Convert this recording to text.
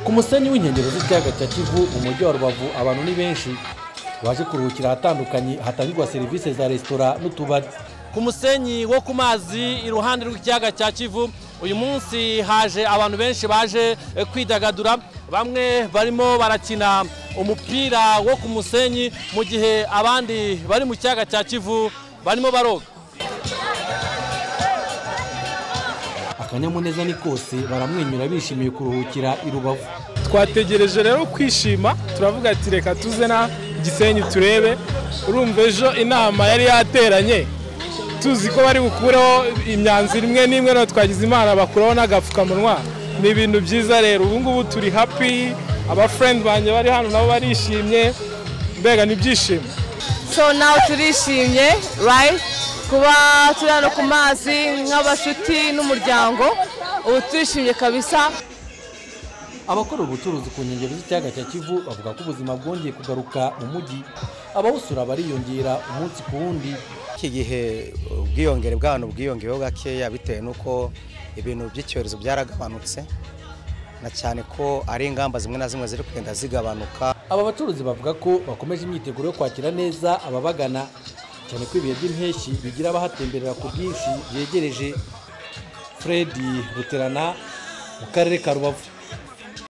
ku musenyi w'inkengero z'ikiyaga cya kivu mu mujyi wa rubavu abantu ni benshi baje kuruhukira ahatandukanye hatangirwa serivisi za resitora n'utubari ku musenyi wo ku mazi iruhande rw'ikiyaga cya kivu uyu munsi haje abantu benshi baje kwidagadura bamwe barimo barakina umupira wo ku musenyi mu gihe abandi bari mu kiyaga cya kivu barimo baroga akanyamuneza ni kose baramwenyura bishimiye kuruhukira i rubavu twategereje rero kwishima turavuga ati reka tuze na gisenyi turebe urumva ejo inama yari yateranye tuzi ko bari bukureho imyanzuro imwe n'imwe no twagize imana bakuraho n'agapfukamunwa ni ibintu byiza rero ubu ngubu turi happy abafurendi banjye bari hano nabo barishimye mbega ni ibyishimo so nawe turishimye right kuba turi hano ku mazi nk'abashuti n'umuryango ubu turishimye kabisa abakora ubucuruzi ku nkengero z'ikiyaga cya kivu bavuga ko ubuzima bwongeye kugaruka mu mujyi abawusura bariyongera umunsi ku wundi iki gihe ubwiyongere bw'abantu bwiyongeyeho gakeya bitewe n'uko ibintu by'icyorezo byaragabanutse na cyane ko ari ingamba zimwe na zimwe ziri kugenda zigabanuka aba bacuruzi bavuga ko bakomeje imyiteguro yo kwakira neza ababagana cyane ko ibihe by'impeshyi bigira abahatemberera ku bwinshi byegereje fred ruterana mu karere ka rubavu